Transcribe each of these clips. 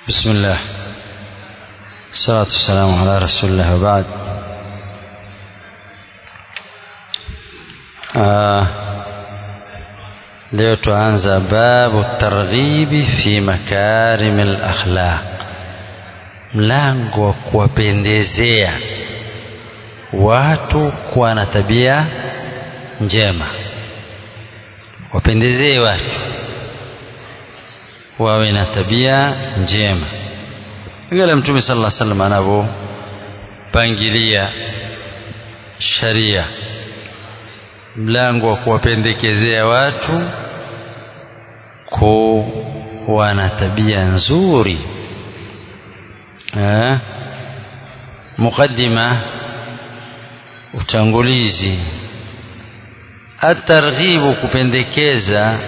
بسم الله الصلاة والسلام على رسول الله وبعد آه leo tuanza babu targhibi fi makarim lakhlaq mlango wa kuwapendezea watu kuwa na tabia njema wapendezee watu wawe na tabia njema vile mtume sala lla salam anavyopangilia sharia mlango wa kuwapendekezea watu kuwa na tabia nzuri eh? muqaddima utangulizi atarghibu kupendekeza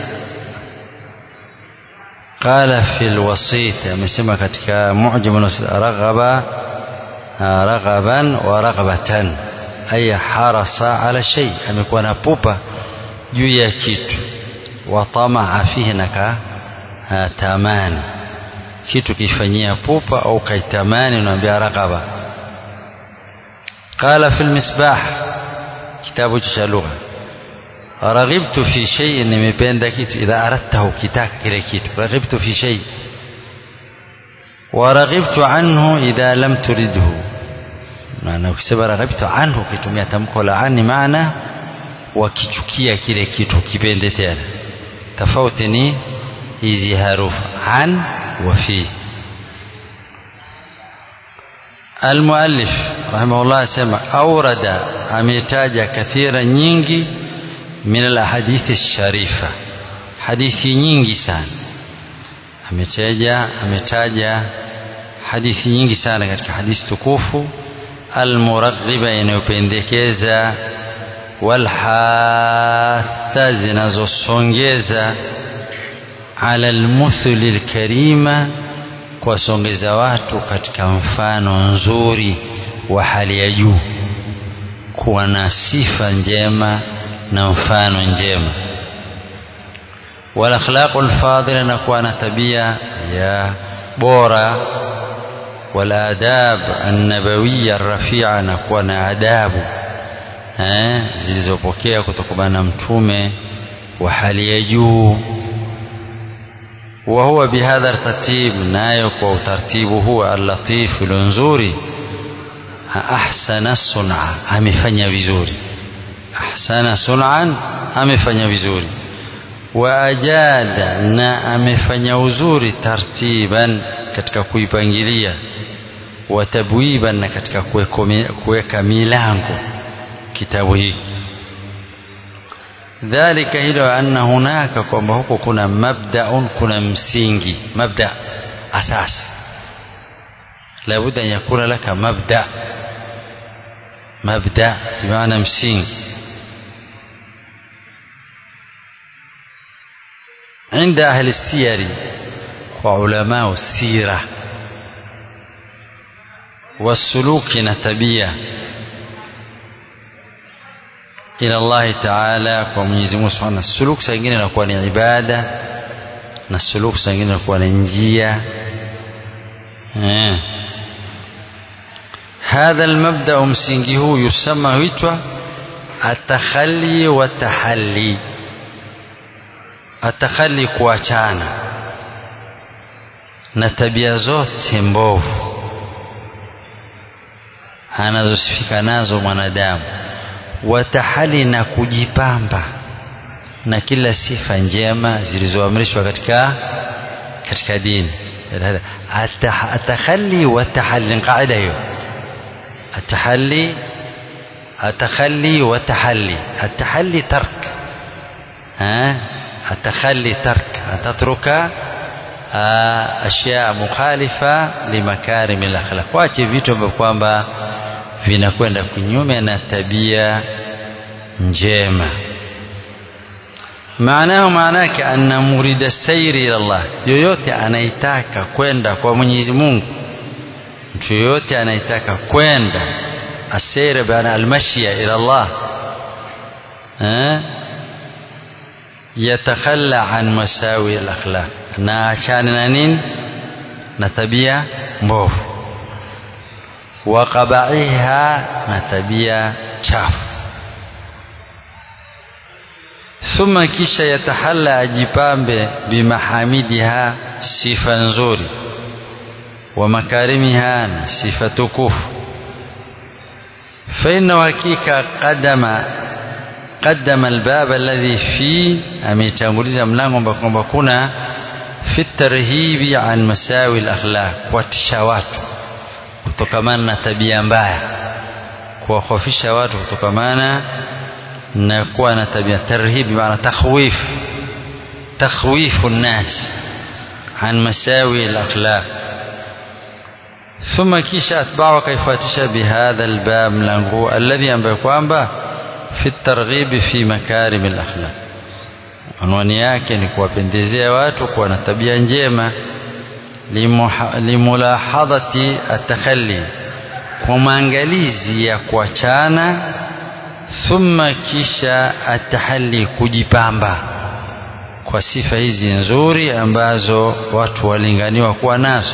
qala fi lwasit amesema katika mujam raghaba raghaban wa raghbatan ay harasa ala shay amekuwa na pupa juu ya kitu wa tamaa fihi naka tamani kitu kifanyia pupa au kaitamani unaambia raghaba qala fi lmisbah kitabu cha lugha raghibtu fi shay nimependa kitu idha aradtahu kitaka kile kitu raghibtu fi shay wa raghibtu anhu idha lam turidhu maana ukisema raghibtu anhu ukitumia tamko la ani maana wakichukia kile kitu kipende tena tofauti ni hizi harufu an wa fi المؤلف رحمه الله سمع أورد أميتاج كثيرا nyingi من الأحاديث الشريفة hadithi nyingi sana ametaja ametaja hadithi nyingi sana katika hadithi tukufu almuraghiba inayopendekeza walhatha zinazosongeza ala almuthli lkarima kuwasongeza watu katika mfano nzuri wa hali ya juu kuwa na sifa njema na mfano njema walakhlaqu lfadila na kuwa na tabia ya bora waladab annabawiya rafia na kuwa na adabu eh, zilizopokea kutokana na mtume wa hali ya juu وهو بهذا الترتيب نايك وترتيبه هو اللطيف الانزوري أحسن الصنعة amefanya vizuri ahsana sun'an amefanya vizuri wa ajada na amefanya uzuri tartiban katika kuipangilia wa tabwiban na katika kuweka milango kitabu hiki dhalika hilo anna hunaka kwamba huko kuna mabdaun kuna msingi mabda asas labudda an yakuna laka mabda mabda bimaana msingi عند أهل السير وعلماء السيرة والسلوك نتبية إلى الله تعالى ومنيزي موسى سبحانه السلوك سنجين نكون عبادة السلوك سنجين نكون نجية هذا المبدأ مسنجه يسمى ويتوى التخلي والتحلي atakhali kuachana na tabia zote mbovu anazosifika nazo mwanadamu watahali na kujipamba na kila sifa njema zilizoamrishwa katika katika dini atakhali watahali qaida hiyo atahalli atakhali watahali atahalli tark ha التخلي ترك أن تترك أشياء مخالفة لمكارم الأخلاق wache vitu ambavyo kwamba vinakwenda kinyume na tabia njema maanahu maanake anna murida sairi ila Allah yoyote anaitaka kwenda kwa Mwenyezi Mungu mtu yoyote anaitaka kwenda asira bana almashia ila Allah eh yatakhalla an masawi al-akhlaq na achane na nini na tabia mbovu wa qabaiha na tabia chafu thumma kisha yatahalla ajipambe bimahamidiha sifa nzuri wa makarimiha na sifa tukufu faina hakika qadama qaddama albaba alladhi fi ametanguliza mlango ambao kwamba kuna fi tarhibi an masawi alakhlaq kuwatisha watu kutokamana na tabia mbaya kuwahofisha watu kutokamana na kuwa na tabia tarhibi maana takhwif takhwifu nnas an masawi alakhlaq ثم كيش أتباع كيفاتش بهذا الباب ملانغو الذي أنبأ kwamba في الترغيب في مكارم الأخلاق anwani yake ni kuwapendezea watu kuwa na tabia njema limulahadhati atakhalli kwa maangalizi ya kuachana thumma kisha atahalli kujipamba kwa sifa hizi nzuri ambazo watu walinganiwa kuwa nazo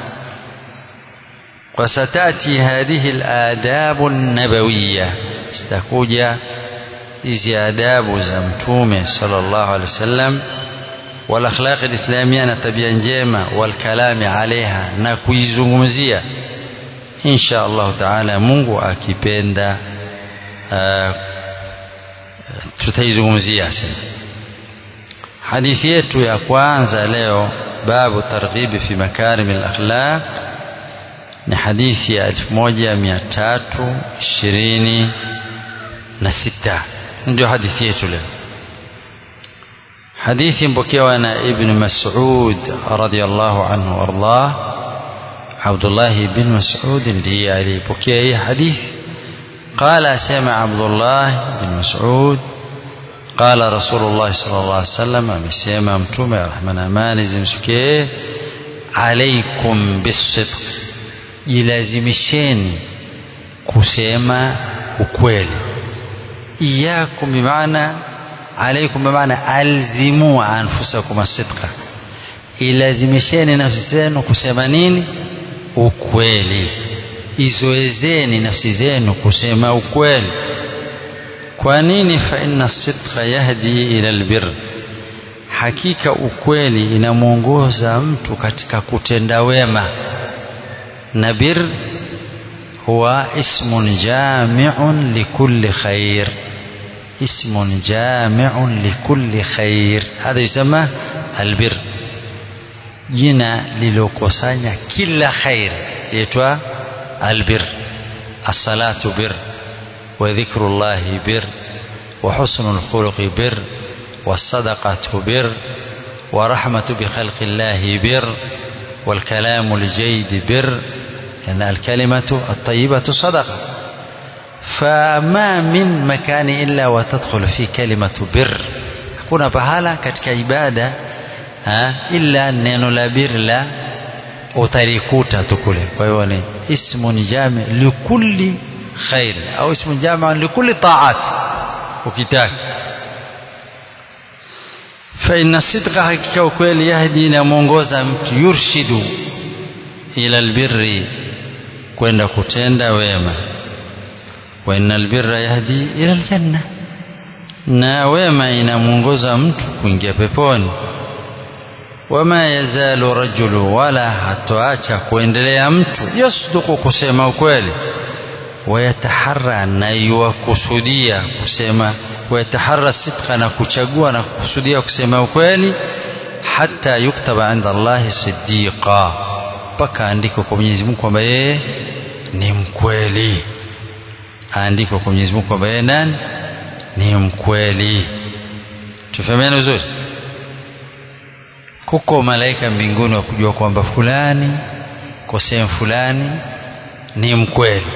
وستأتي هذه الآداب النبوية ستكوجا hizi adabu za mtume sallallahu alaihi wasallam wal akhlaq alislamia na tabia njema wal kalami alaiha na kuizungumzia insha Allah taala Mungu akipenda uh, tutaizungumzia hadithi yetu ya kwanza leo babu targhibi fi makarim al akhlaq ni hadithi ya 1326 ndio hadithi yetu leo hadithi mpokewa na ibn mas'ud radiyallahu anhu wardah Abdullah ibn Mas'ud ndiye alipokea hii hadithi قال سمع عبد الله بن مسعود قال رسول الله صلى الله عليه وسلم amesema mtume rahmana amani zimsikie alaikum bisidq jilazimisheni kusema ukweli iyakum bimaana alaikum bimaana alzimu anfusakum asidqa ilazimisheni nafsi zenu kusema nini ukweli izoezeni nafsi zenu kusema ukweli kwa nini fa inna sidqa yahdi ila albir hakika ukweli inamwongoza mtu katika kutenda wema na bir huwa ismun jami'un likulli khair اسم جامع لكل خير هذا يسمى البر jina lilokusanya kila khair yaitwa albir assalatu bir wa dhikrullahi bir wa husnul khuluqi bir والصدقة بر ورحمة بخلق الله بر والكلام الجيد بر لأن الكلمة الطيبة صدقة فما من مكان إلا وتدخل فيه كلمة بر hakuna pahala katika ibada ha, illa neno la bir la utalikuta tu kule kwa hiyo ni ismun jami likulli khair au ismun jami likulli taat ukitaka فإن الصدق حقيقة وكويل يهدي نمونغوزا mtu yurshidu ila albirri kwenda kutenda wema wa innal birra yahdi ila aljanna na wema inamuongoza mtu kuingia peponi wama yazalu rajulu wala hatoacha kuendelea mtu yasduku kusema ukweli wayataharra na yuwakusudia kusema wayataharra sidqa na kuchagua na kukusudia kusema ukweli hata yuktaba inda Allahi siddiqa mpaka andiko kwa Mwenyezi Mungu kwamba yeye ni mkweli aandikwa kwa Mwenyezi Mungu kwamba yeye nani ni mkweli tufahamiane vizuri kuko malaika mbinguni wa kujua kwamba fulani kwa sehemu fulani ni mkweli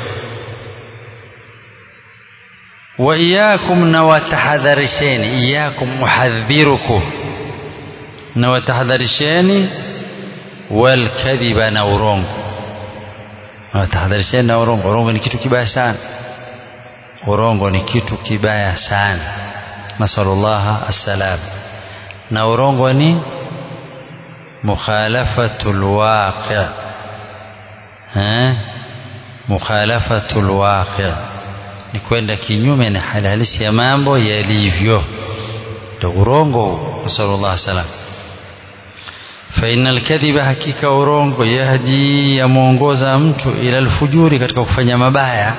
wa iyakum na watahadharisheni iyakum muhadhirukum na watahadharisheni walkadhiba na urongo na watahadharisheni na urongo urongo ni kitu kibaya sana urongo ni kitu kibaya sana nasalullaha assalam na urongo ni mukhalafatul waqi' eh mukhalafatul waqi' ni kwenda kinyume na hali halisi ya mambo yalivyo ndio urongo sallallahu salam fa innal kadhiba hakika urongo yahdi yamuongoza mtu ila alfujuri katika kufanya mabaya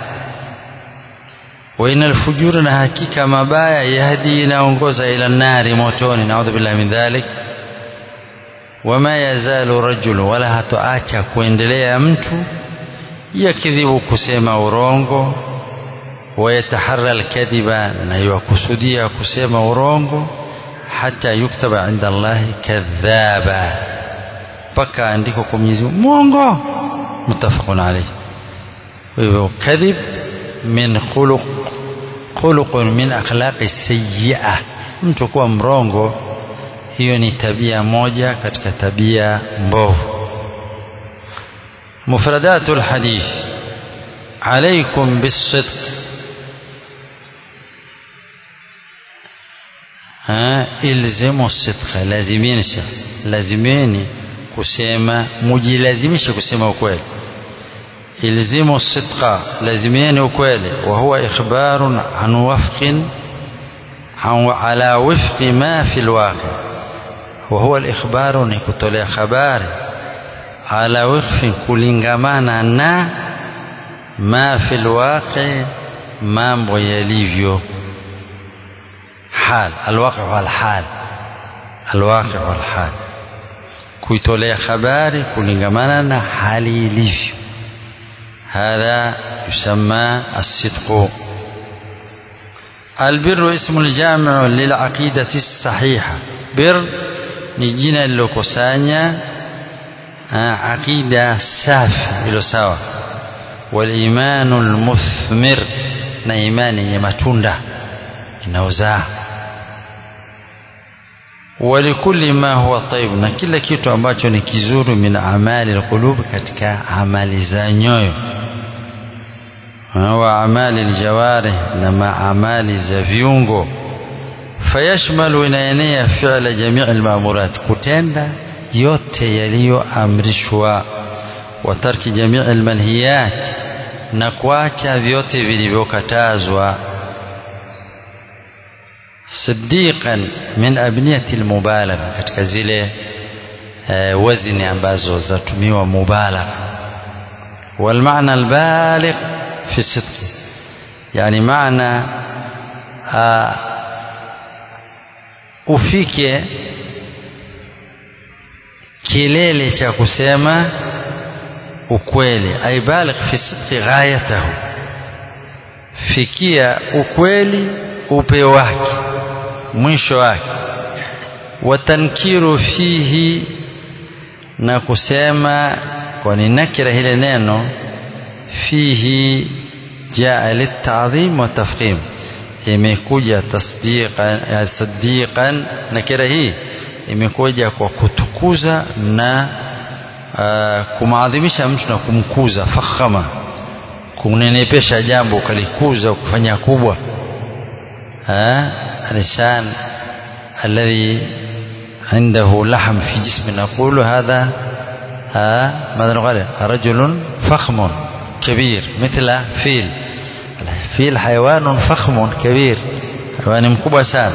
wa innal fujura na hakika mabaya yahdi inaongoza ila nari motoni naudhu billahi min dhalik wama yazalu rajul wala hatoacha kuendelea mtu yakidhibu kusema urongo ويتحرى الكذب na yakusudia kusema urongo hata yuktaba inda Allah kadhaba mpaka andiko kwa Mwenyezi Mungu mwongo mutafaqun alayh hivyo kadhib min khuluq khuluqun min akhlaqi sayyi'ah mtu kuwa mrongo hiyo ni tabia moja katika tabia mbovu mufradatul hadith عليكم بالصدق ha ilzimu sidqa lazimini lazimini kusema mujilazimishe kusema ukweli ilzimu sidqa lazimini ukweli wa huwa ikhbarun an wafqin ala wifqi ma fi alwaqi wa huwa alikhbaru ni kutolea habari ala wifqi kulingamana na ma fi alwaqi mambo yalivyo حال الواقع والحال الواقع والحال kuitolea habari kulingamana na hali ilivyo hadha yusamma الصدق البر اسم الجامع للعقيدة الصحيحة بر ni jina lilokusanya aqida safi ilo sawa walimanu lmuthmir na imani yenye matunda inaozaa walikulli ma huwa taib na kila kitu ambacho ni kizuri min amali alqulub katika amali za nyoyo wa amali aljawarih na maamali za viungo fayashmalu inaenea fi'la jamii almamurat kutenda yote yaliyoamrishwa wa tarki jamii almanhiyat na kuacha vyote vilivyokatazwa صديقا من أبنية المبالغة katika zile uh, wazni ambazo zatumiwa mubalagha والمعنى البالغ في الصدق يعني معنى uh, ufike kilele cha kusema ukweli aibaligh fi sidqi ghayatahu fikia ukweli upeo wake mwisho wake watankiru fihi na kusema kwani nakira hile neno fihi jaa litadhim wa tafkhim imekuja tasdiqan sadiqan nakira hii imekuja kwa kutukuza na uh, kumaadhimisha mtu na kumkuza fakhama kunenepesha jambo ukalikuza kufanya kubwa الإنسان الذي عنده لحم في جسم نقول هذا ماذا نقول رجل فخم كبير مثل فيل الفيل حيوان فخم كبير حيوان مكبوة سام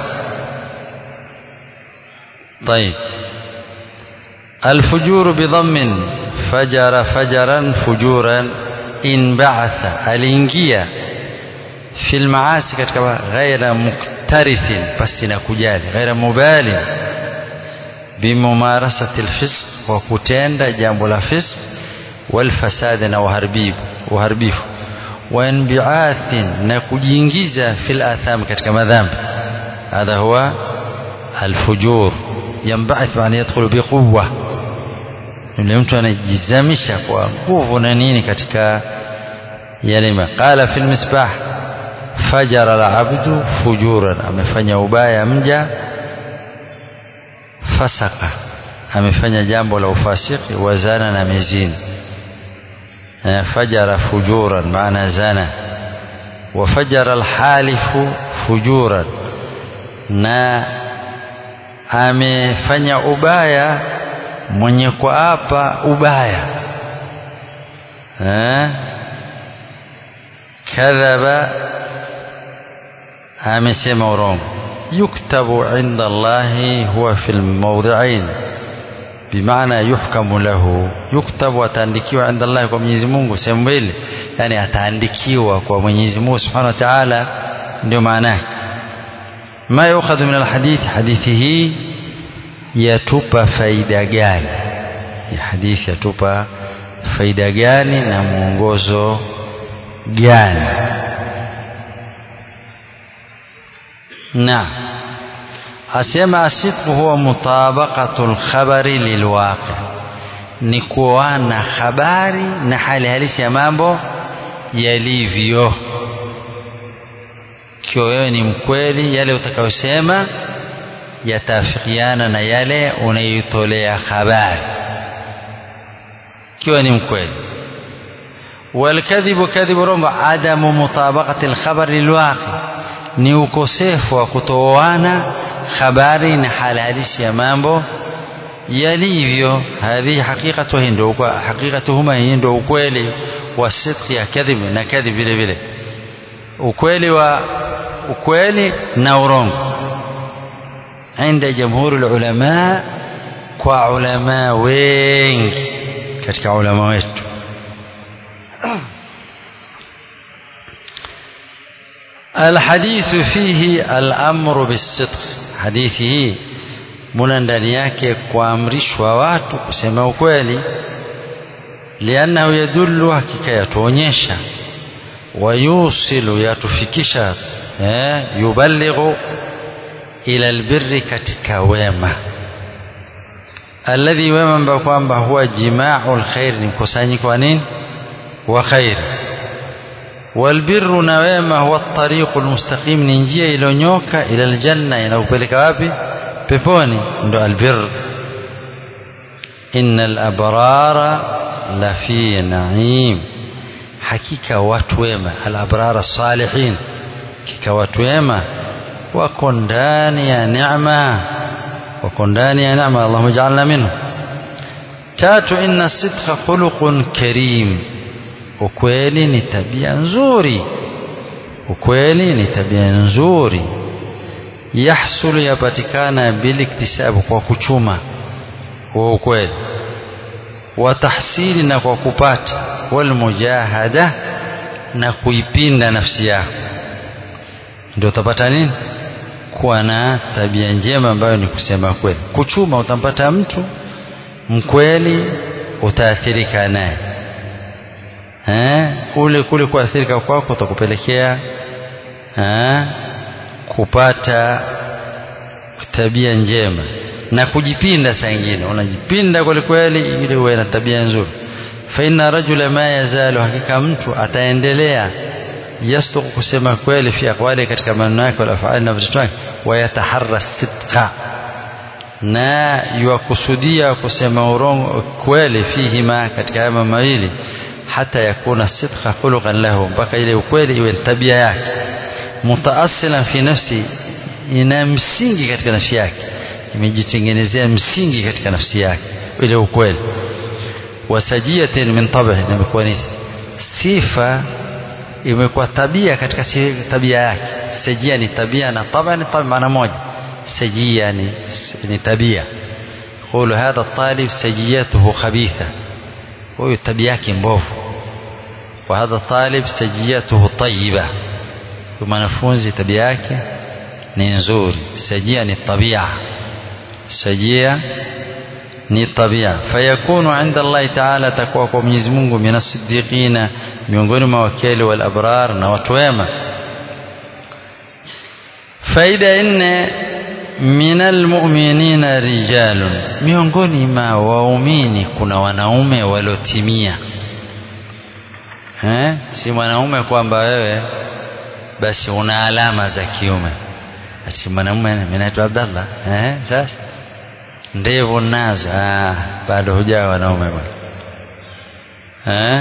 طيب الفجور بضم فجر فجرا فجورا انبعث الانجيه في المعاصي katika ghaira muktarithin basi na kujali ghaira mubali bimumarasati alfisq wa kutenda jambo la fisq والفساد na uharibifu uharibifu wa inbi'athin na kujiingiza fil atham katika madhambi hadha huwa alfujur yanba'ath maana yadkhulu biquwwa yule mtu anajizamisha kwa nguvu na nini katika yale qala fil misbah fajara alabdu fujuran amefanya ubaya mja fasaka amefanya jambo la ufasiki wazana na mezini fajara fujuran maana zana wafajara alhalifu fujuran na amefanya ubaya mwenye kuapa ubaya eh kadhaba amesema urongo yuktabu inda Allahi huwa fil mawdhi'ain bimaana yuhkamu lahu yuktabu ataandikiwa inda Allahi kwa Mwenyezi Mungu sehemu mbili yani ataandikiwa kwa Mwenyezi Mungu Subhanahu wa Ta'ala ndio maana yake ma yukhadhu min alhadith hadithi hii yatupa faida gani ya hadithi yatupa faida gani na mwongozo gani نعم أسمع الصدق هو مطابقة الخبر للواقع ni kuoana habari na hali halisi ya mambo yalivyo ikiwa wewe ni mkweli yale utakayosema yataafikiana na yale unaitolea habari ikiwa ni mkweli walkadhibu kadhibu rongo adamu mutabaqati alkhabar lilwaqi ni ukosefu wa kutooana habari na hali halisi ya mambo yalivyo hadhihi haqiqatu hii ndio haqiqatuhuma hii ndio ukweli wa sidqi ya kadhib na kadhib vile vile ukweli wa ukweli na urongo عند جمهور العلماء kwa ulama wengi katika ulama wetu الحديث فيه الأمر بالصدق حديثه muna ndani yake kuamrishwa watu kusema ukweli liannahu yadullu hakika yatuonyesha wayusilu yatufikisha eh, yuballighu ila albirri katika wema alladhi wema ambao kwamba huwa jimau lkhair ni mkusanyiko wa nini wa khairi والبر نويما هو الطريق المستقيم ننجيه iliyonyoka ila aljanna inakupeleka wapi peponi ndo albir innal abrara la fi naim hakika watu wema al abrara salihin hakika watu wema wako ndani ya neema wako ndani ya neema Allahumma ij'alna minhu tatu inna sidqa khuluqun karim ukweli ni tabia nzuri ukweli ni tabia nzuri yahsulu yapatikana biliktisabu kwa kuchuma wa ukweli wa tahsili na kwa kupata walmujahada na kuipinda nafsi yako ndio utapata nini kuwa na tabia njema ambayo ni kusema kweli kuchuma utampata mtu mkweli utaathirika naye eh, ule kule kuathirika kwako utakupelekea eh, kupata tabia njema na kujipinda saa ingine unajipinda kweli kweli ili uwe na tabia nzuri fa inna rajula ma yazalu hakika mtu ataendelea yasduku kusema kweli fi aqwali katika maneno yake wala afali na vitendo vyake wayataharra sidqa na yuwakusudia kusema urongo kweli fihima katika haya mawili hata yakuna sidqa khuluqan lahu mpaka ile ukweli iwe tabia yake mutaasilan fi nafsi ina msingi katika nafsi yake imejitengenezea msingi katika nafsi yake ile ukweli wasajiatin min tab'i na imekuwa ni sifa imekuwa tabia katika tabia yake sajia ni tabia na tabia ni tabia maana moja sajia ni, ni tabia قول هذا الطالب سجيته خبيثة huyu tabia yake mbovu wa hadha talib sajiyatuhu tayyiba mwanafunzi tabia yake ni nzuri sajia ni tabia sajia ni tabia fayakunu inda Allahi taala takuwa kwa Mwenyezi Mungu min as-siddiqina miongoni mwa wakili wal abrar na watu wema faida nne min almu'minina rijalun miongoni mwa waumini kuna wanaume waliotimia eh si mwanaume kwamba wewe basi una alama za kiume ati mwanaume mimi naitwa Abdallah eh sasa ndevu nazo ah bado hujawa wanaume bwana eh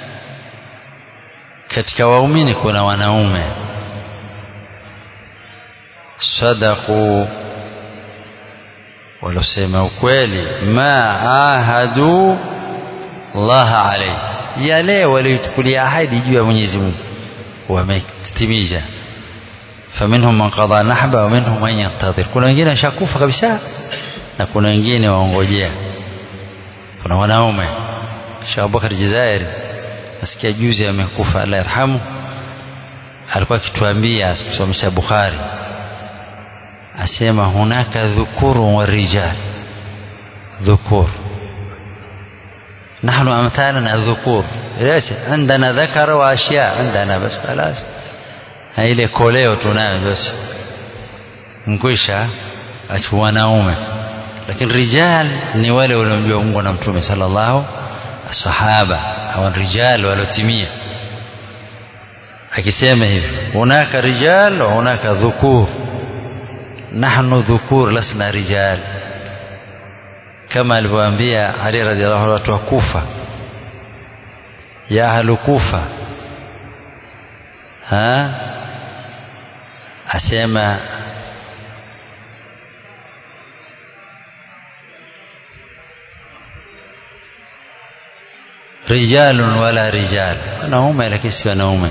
katika waumini kuna wanaume صدقوا walosema ukweli ma ahadu Allah alayhi yale waliochukulia ahadi juu ya Mwenyezi Mungu wametimiza faminhum man qada nahba wa minhum man yantadhir kuna wengine washakufa kabisa na kuna wengine waongojea kuna wanaume Sheikh Abubakar Jazairi nasikia juzi amekufa Allah yarhamu alikuwa akituambia kusomesha Bukhari asema hunaka dhukuru wa rijal dhukur نحن أمثالنا الذكور ليش عندنا ذكر وأشياء عندنا بس خلاص ile koleo tunayo basi mkwisha achu wanaume lakini rijal ni wale waliomjua Mungu na mtume sallallahu sahaba hawa rijal waliotimia akisema hivi hunaka rijal wa hunaka dhukur nahnu dhukur lasna rijal kama alivyoambia Ali radhiallahu anhu watu wa Kufa ya ahlu Kufa ha asema rijalun wala rijal wanaume lakini si wanaume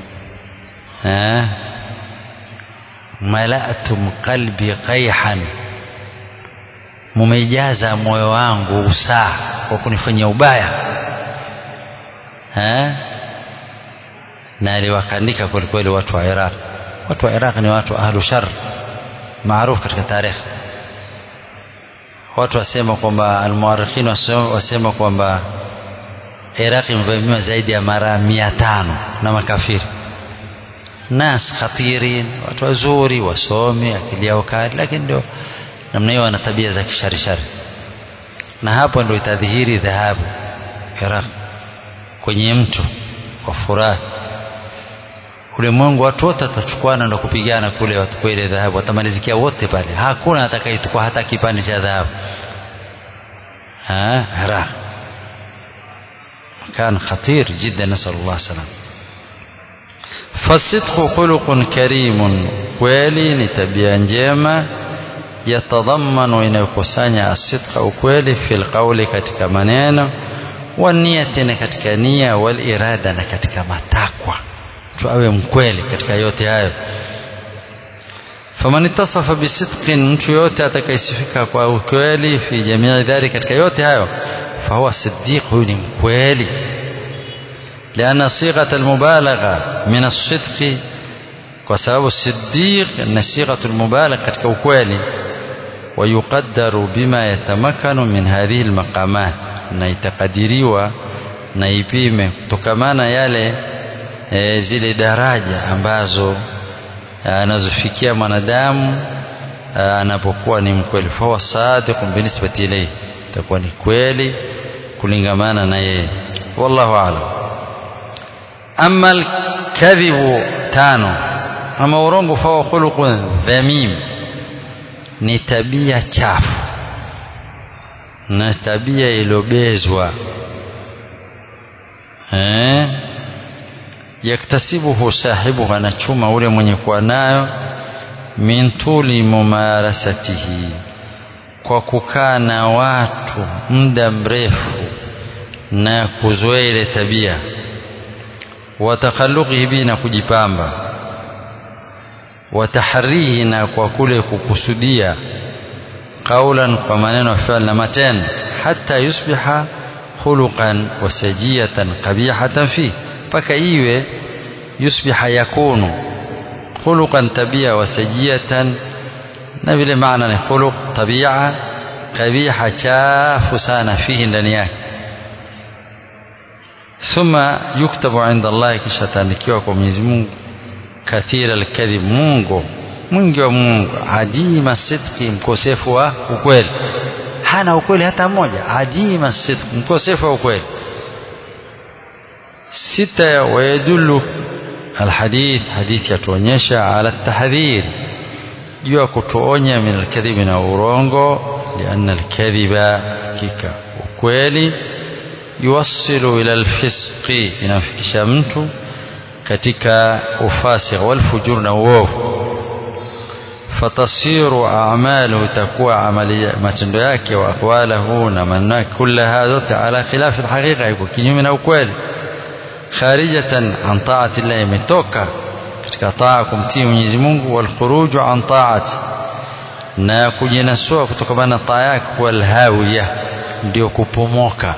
malatum qalbi qayhan mumejaza moyo wangu usaa kwa kunifanyia ubaya ha? na aliwakandika kwelikweli watu wa Iraq watu wa Iraq ni watu ahlu shar maarufu katika tarehe watu wasema kwamba almuarikhin wasema kwamba Iraq imevamiwa zaidi ya mara mia tano na makafiri nas khatirin watu wazuri wasomi akili yao kali lakini ndio namna hiyo wana tabia za kisharishari na hapo ndio itadhihiri dhahabu Iraq kwenye mto wa Furat ulimwengu watu wote watachukuana ndo kupigana kule watukue ile dhahabu watamalizikia wote pale hakuna atakayechukua hata kipande cha dhahabu Iraq كان خطير جدا نسأل الله السلامة فالصدق خلق كريم kweli ni tabia njema yatadhamanu inayokusanya asidqa ukweli fil qawli katika maneno waniyati na katika nia wal irada na katika matakwa mtu awe mkweli katika yote hayo faman ittasafa bisidqin mtu yote atakayesifika kwa ukweli fi jamii dhari katika yote hayo fahuwa siddiq huyu ni mkweli لأن صيغة المبالغة من الصدق وسبب الصديق أن صيغة المبالغة كوكوالي ويقدر بما يتمكن من هذه المقامات na itakadiriwa na ipime kutokamana yale e, zile daraja ambazo anazofikia mwanadamu anapokuwa ni mkweli fahuwa sadiqun binisbati ilayhi itakuwa ni kweli kulingamana na yeye wallahu aalam ama alkadhibu tano ama urongo fahuwa khuluqun dhamim ni tabia chafu na tabia iliyobezwa eh yaktasibuhu sahibuhu anachuma ule mwenye kuwa nayo min tuli mumarasatihi kwa kukaa na watu muda mrefu na kuzoea ile tabia watakhaluqihi bi na kujipamba watahrihi na kwa kule kukusudia qaulan kwa maneno fi'l na matendo hata yusbiha khuluqan wa sajiyatan qabihatan fi mpaka iwe yusbiha yakunu khuluqan tabia wa sajiyatan na vile maana ni khuluq tabia kabiha chafu sana fihi ndani yake thumma yuktabu inda Allah kisha taandikiwa kwa Mwenyezi Mungu kathira alkadhib Mungu mwingi wa Mungu adima sidqi mkosefu wa ukweli hana ukweli hata mmoja adima sidqi mkosefu wa ukweli sita wayadullu alhadith hadithi yatuonyesha ala tahdhir juu ya kutuonya min alkadhibi na urongo lianna alkadhiba hakika ukweli yuwassilu ila alfisqi inamfikisha mtu katika ufasi walfujur na uovu fatasiru a'maluhu itakuwa amali matendo yake wa aqwalahu na maneno yake kullaha zote ala khilafi alhaqiqa iko kinyume na ukweli kharijatan an ta'ati Allah imetoka katika taa kumtii Mwenyezi Mungu wal khuruju an ta'ati na kujinasua kutokana na taa yake wal hawiya ndio kupomoka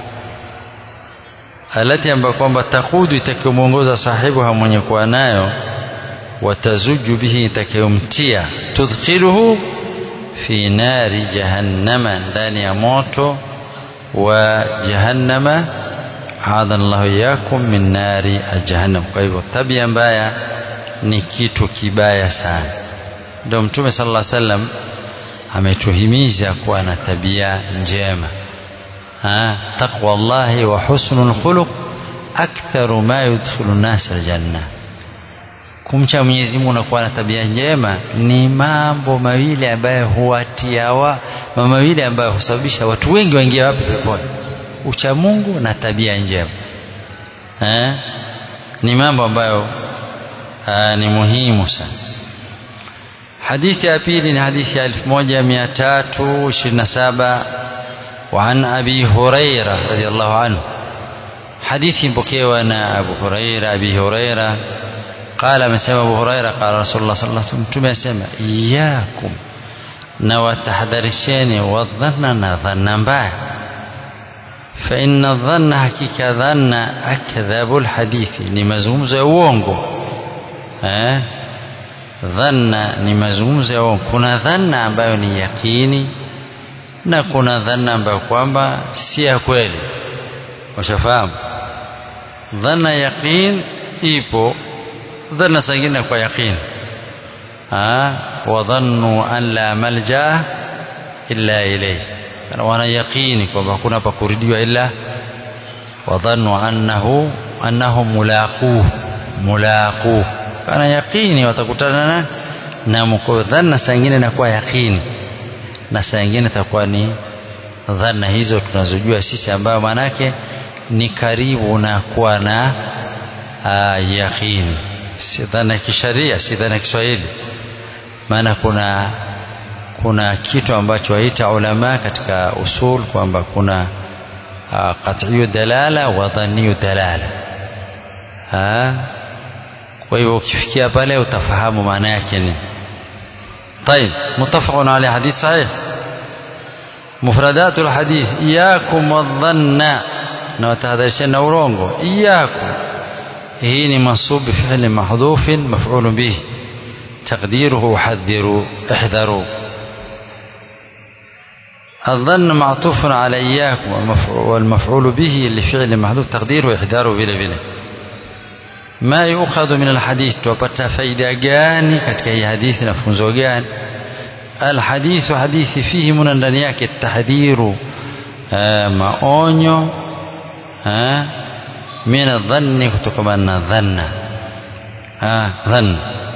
alati ambayo kwamba takudu itakayomwongoza sahibu mwenye kuwa nayo watazuju bihi itakayomtia tudkhiluhu fi nari jahannama ndani ya moto wa jahannama adana llahu iyakum min nari jahannam kwa hivyo tabia mbaya ni kitu kibaya sana ndio mtume sallallahu alaihi wasallam ametuhimiza kuwa na tabia njema taqwa llahi wa husnul khuluq aktharu ma yudkhilu nasa aljanna kumcha Mwenyezi Mungu na kuwa na tabia njema ni mambo mawili ambayo huwatia wa mambo mawili ambayo husababisha watu wengi waingie wapi peponi ucha Mungu na tabia njema eh? ni mambo ambayo aa, ni muhimu sana hadithi ya pili ni hadithi ya 1327 وعن أبي هريرة رضي الله عنه حديث بكيوانا أبو هريرة أبي هريرة قال مسمى أبو هريرة قال رسول الله صلى الله عليه وسلم تم سمى إياكم نوى تحذرشين والظن ظنا باع فإن الظن حقيقة ظن أكذب الحديث لمزموز uongo eh dhanna ni mazungumzo ya uongo kuna dhanna ambayo ni yakini na kuna dhanna ambayo kwamba si ya kweli washafahamu dhanna yaqin ipo dhanna zingine kwa yaqin wadhannu an la malja illa ilayhi wana yaqini kwamba hakuna pa kurudiwa ila wadhannu annahu annahu mulaquh mulaquh kana yaqini watakutana na na mko dhanna zingine inakuwa yaqini na saa nyingine itakuwa ni dhana hizo tunazojua sisi ambayo maanake ni karibu na kuwa na yaqini si dhana ya kisharia si dhana ya Kiswahili maana kuna kuna kitu ambacho waita ulama katika usul kwamba kuna qat'iyu dalala wa dhanniyu dalala kwa hivyo ukifikia pale utafahamu maana yake ni طيب متفق عليه حديث صحيح مفردات الحديث إياكم والظن وتهذرشن أورونغو إياكم هي منصوب بفعل محذوف مفعول به تقديره حذروا احذروا الظن معطوف على إياكم والمفعول به لفعل محذوف تقديره احذروا بلا بلا ما يؤخذ من الحديث tupata faida gani katika hii hadithi na funzo gani alhadithu hadithi fihi muna ndani yake tahdhiru maonyo min adhanni kutokana na dhanna dhann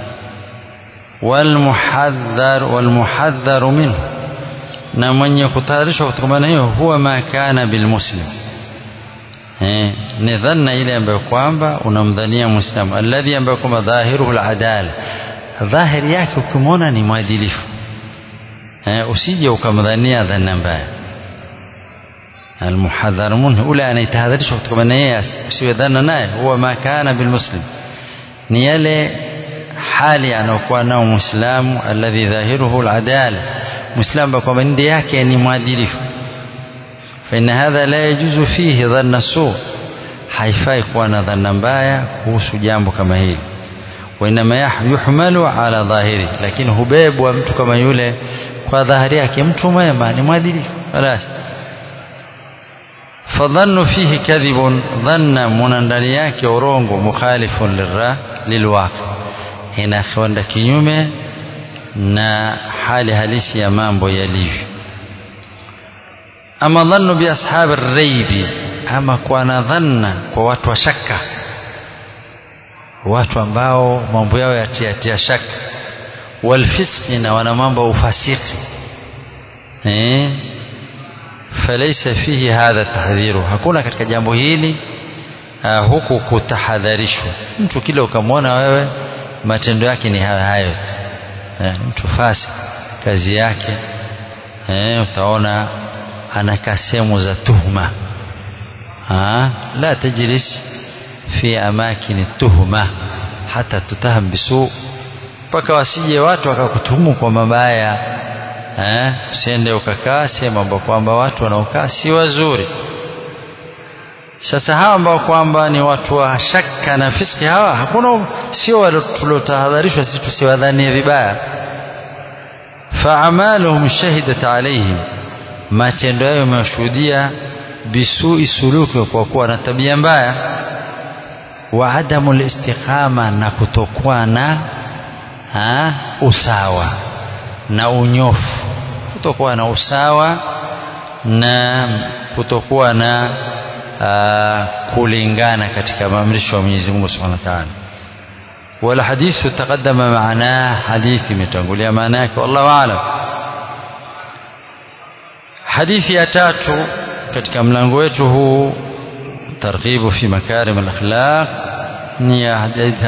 والمحذر والمحذر منه na mwenye kutahadharishwa kutokana na hiyo huwa ma kana bilmuslim eh, ni dhanna ile ambayo kwamba unamdhania muislamu alladhi ambayo kwamba dhahiruhu aladala dhahiri yake ukimwona ni mwadilifu eh, usije ukamdhania dhanna mbaya almuhadhar minhu ule anayetahadharishwa kutokana na yeye usiwe dhana naye huwa ma kana bilmuslim ni yale hali anayokuwa nao muislamu alladhi dhahiruhu aladala muislamu kwamba ndio yake ni mwadilifu فإن هذا لا يجوز فيه ظن السوء haifai kuwa na dhana mbaya kuhusu jambo kama hili wainama yuhmalu ala dhahiri lakini hubebwa mtu kama yule kwa dhahiri yake mtu mwema ni mwadilifu خلاص fadhannu fihi kadhibun dhanna muna ndani yake urongo mukhalifun lirra lilwaqi inakwenda kinyume na hali halisi ya mambo yalivyo ama dhannu bi ashabi raibi ama kuwa na dhanna kwa watu wa shaka watu ambao mambo yao yatiatia shaka walfisqi na wana mambo ya ufasiki eh falaisa fihi hadha tahdhiru hakuna katika jambo hili uh, huku kutahadharishwa mtu kile ukamwona wewe matendo yake ni hayo hayo eh, mtu fasi kazi yake eh, utaona anakaa sehemu za tuhma ha? la tajlis fi amakini tuhma hata tutaham bisu mpaka wasije watu wakakutuhumu kwa mabaya eh? usiende ukakaa sehemu ambao kwamba watu wanaokaa si wazuri sasa hawa ambao kwamba ni watu wa shaka na fiski hawa hakuna sio tuliotahadharishwa sisi tusiwadhanie vibaya faamaluhum shahidat alaihim matendo yao yamewashuhudia bisui suluki kwa kuwa na tabia mbaya wa adamu listiqama na kutokuwa na ha, usawa na unyofu kutokuwa na usawa na kutokuwa na uh, kulingana katika maamrisho ya Mwenyezi Mungu Subhanahu wa Ta'ala wala hadithu taqaddama maana hadithi imetangulia maana yake wallahu aalam hadithi ya tatu katika mlango wetu huu targhibu fi makarim al-akhlaq ni ya hadithi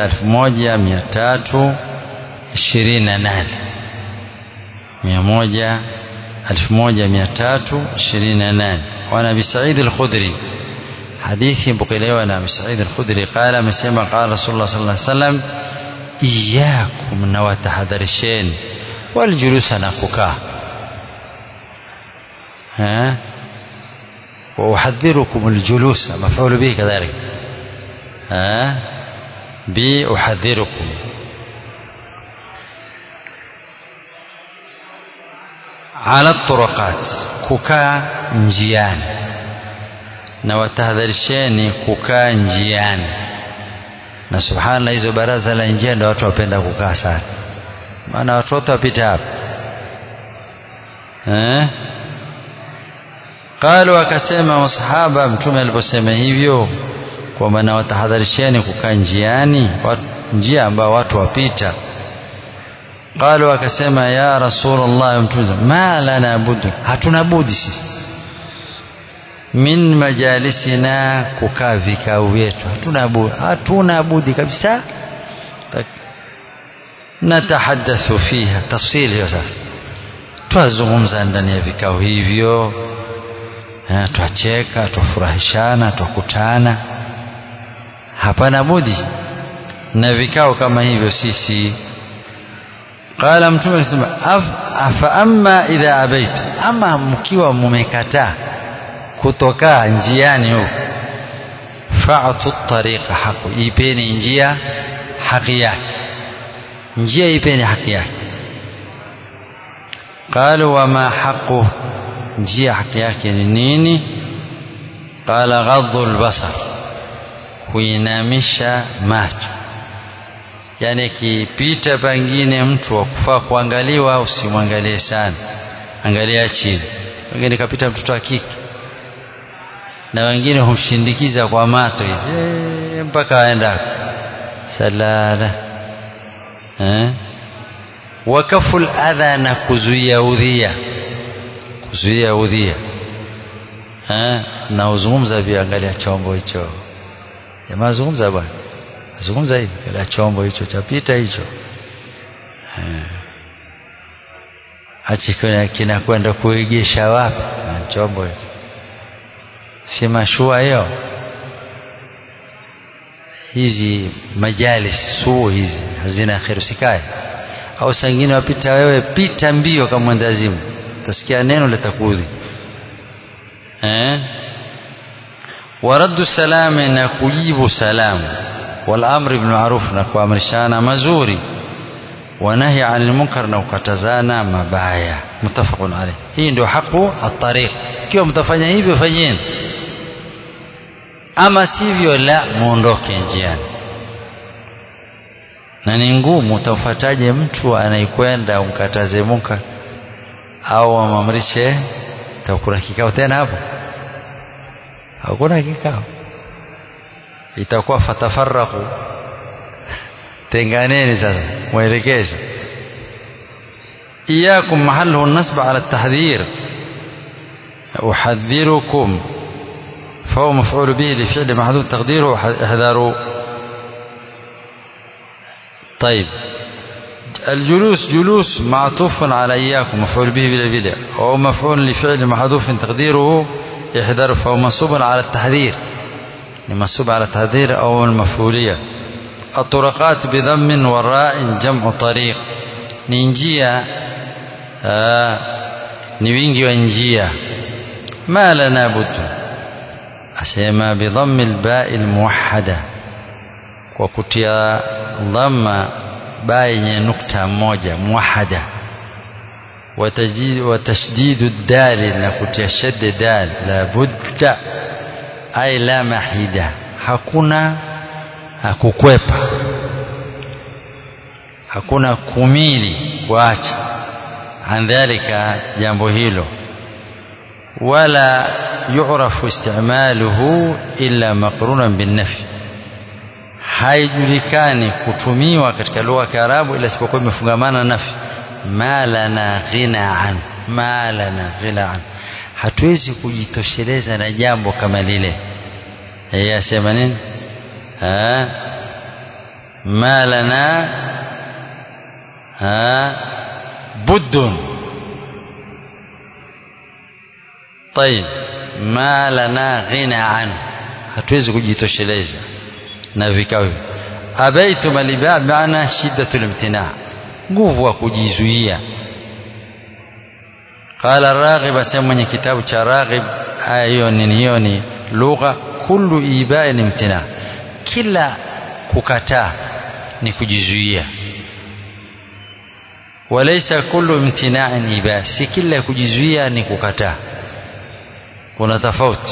1328 100 1328 وعن ابي سعيد الخدري حديث بقيلوا عن ابي سعيد الخدري قال مسمى قال رسول الله صلى الله عليه وسلم إياكم نواتحذرشين والجلوس نقكا ها وأحذركم الجلوس مفعول به كذلك ها بأحذركم على الطرقات kukaa njiani na watahadharisheni kukaa njiani na subhanallah hizo baraza la njia ndio watu wapenda kukaa sana maana watu wote wapita hapa eh qalu akasema masahaba mtume aliposema hivyo kwamba na watahadharisheni kukaa njiani njia ambao watu wapita qalu akasema ya rasulullah mtume ma lana budi hatuna budi sisi min majalisina kukaa vikao vyetu hatuna budi hatuna budi kabisa natahaddathu fiha tafsili hiyo sasa twazungumza ndani ya vikao hivyo twacheka twafurahishana twakutana hapana budi na vikao kama hivyo sisi qala mtume akasema afa amma idha abaita ama mkiwa mumekataa kutokaa njiani huko fa'tu tariqa haqu ipeni njia haki yake njia ipeni haki yake qalu wama haqu njia haki yake ni nini qala ghaddu albasar kuinamisha macho yani akipita pengine mtu wa kufaa kuangaliwa usimwangalie sana angalia chini wengine kapita mtoto wa kike na wengine humshindikiza kwa mato hivi mpaka aenda salala eh wakaful adha na kuzuia udhia kuzuia udhia eh na uzungumza pia angalia chombo hicho jamaa zungumza bwana zungumza hivi kila chombo hicho chapita hicho hachi kinakwenda kuegesha wapi na chombo hicho si mashua hiyo hizi majalis suu hizi hazina kheri usikae au sangine wapita wewe pita mbio kama mwendazimu utasikia neno litakuudhi eh waraddu salami na kujibu salamu والامر بالمعروف na kuamrishana mazuri wanahi anil munkar na kukatazana mabaya mutafaqun alayh hii ndio haqu at-tariq ikiwa mtafanya hivyo fanyeni ama sivyo la muondoke njiani na ni ngumu utamfuataje mtu anayekwenda umkataze munkar au amamrishe takuna kikao tena hapo hakuna kikao itakuwa fatafaraku tenganeni sasa mwelekeze iyakum mahalluhu nasba ala tahdhir uhadhirukum فهو مفعول به لفعل محذوف تقديره احذروا طيب الجلوس جلوس معطوف على إياكم مفعول به بلا بلا أو مفعول لفعل محذوف تقديره احذر فهو منصوب على التحذير منصوب على التحذير أو المفعولية الطرقات بضم وراء جمع طريق نينجيا آه نيوينجي وانجيا ما لنا بد أسيما بضم الباء الموحدة وكتيا ضم باء نكتة موجة موحدة وتشديد الدال نكتيا شد دال لابد أي لا محيدة hakuna kukwepa hakuna kumili kuacha an dhalika jambo hilo wala yu'rafu istimaluhu illa maqrunan binnafi haijulikani kutumiwa katika lugha ya Kiarabu ila isipokuwa imefungamana na nafi ma lana ghina an ma lana ghina an hatuwezi kujitosheleza na jambo kama lile yeye asema nini ma lana buddun طيب ما لنا غنى عنه hatuwezi kujitosheleza na vikao hivi abaitu maliba maana shiddatul imtina nguvu wa kujizuia qala raghib asema mwenye kitabu cha raghib aya hiyo nini hiyo ni lugha kullu ibai ni imtina kila kukataa ni kujizuia walaysa kullu imtina'in iba si kila kujizuia ni kukataa kuna tofauti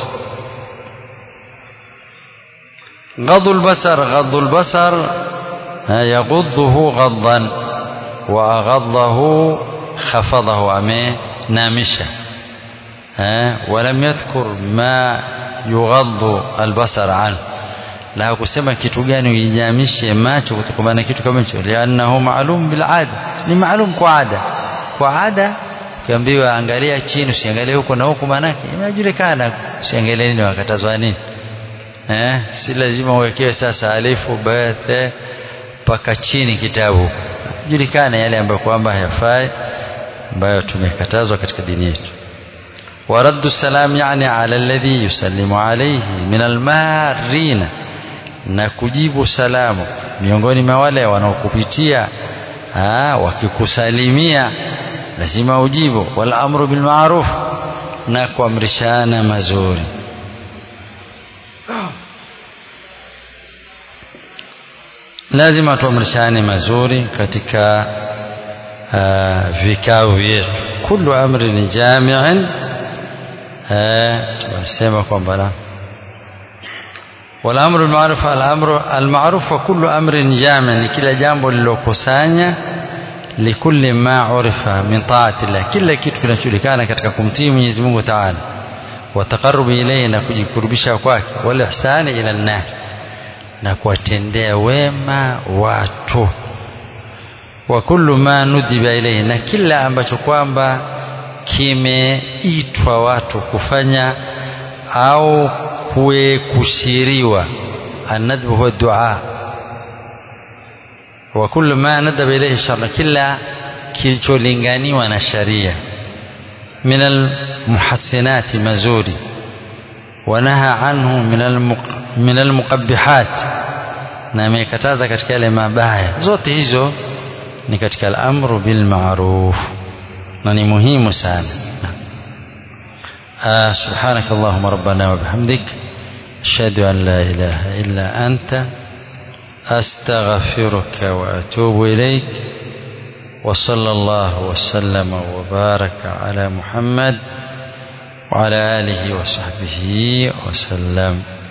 غض البصر غض البصر يغضه غضا وأغضه خفضه أمي نامشة ولم يذكر ما يغض البصر عنه la kusema kitu gani uijamishe macho kutokana na kitu kama hicho liannahu maalum bil ada ni maalum kwa ada kwa ada ukiambiwa angalia chini usiangalie huko na huko manake inajulikana usiangalie nini wakatazwa nini eh si lazima uwekewe sasa alifu bathe mpaka chini kitabu julikana yale ambayo kwamba hayafai ambayo tumekatazwa katika dini yetu ورد السلام يعني على الذي يسلم عليه من المارين na kujibu salamu miongoni mwa wale wanaokupitia wakikusalimia lazima ujibu wal amru bil ma'ruf na kuamrishana mazuri lazima tuamrishane mazuri katika uh, vikao vyetu kullu amrin jami'in tunasema kwamba la والامر المعروف الامر المعروف وكل امر جامع كلا jambo lilokusanya likulli ma urifa min taati llah kila kitu kinachojulikana katika kumtii Mwenyezi Mungu Ta'ala wa taqarrub ilayhi na kujikurubisha kwake wal ihsani ila nas na kuwatendea wema watu wa kullu ma nudiba ilayhi na kila ambacho kwamba kimeitwa watu kufanya au kushiriwa الندب هو الدعاء وكل ما ندب إليه الشرع كلا kilicholinganiwa na sharia min almuhassinati mazuri wanaha anhu min almuqabbihat na amekataza katika yale mabaya zote hizo ni katika al-amru bil ma'ruf na ni muhimu sana آه سبحانك اللهم ربنا وبحمدك أشهد أن لا إله إلا أنت أستغفرك وأتوب إليك وصلى الله وسلم وبارك على محمد وعلى آله وصحبه وسلم